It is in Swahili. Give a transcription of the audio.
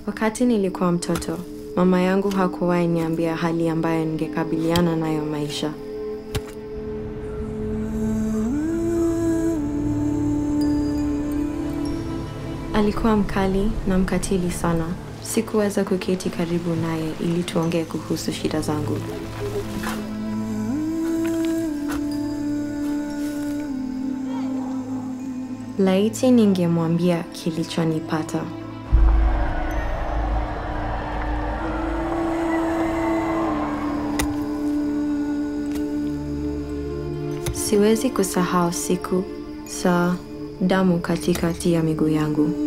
Wakati nilikuwa mtoto, mama yangu hakuwahi niambia hali ambayo ningekabiliana nayo maisha. Alikuwa mkali na mkatili sana. Sikuweza kuketi karibu naye ili tuongee kuhusu shida zangu. Laiti ningemwambia kilichonipata. Siwezi kusahau siku saa damu katikati ya miguu yangu.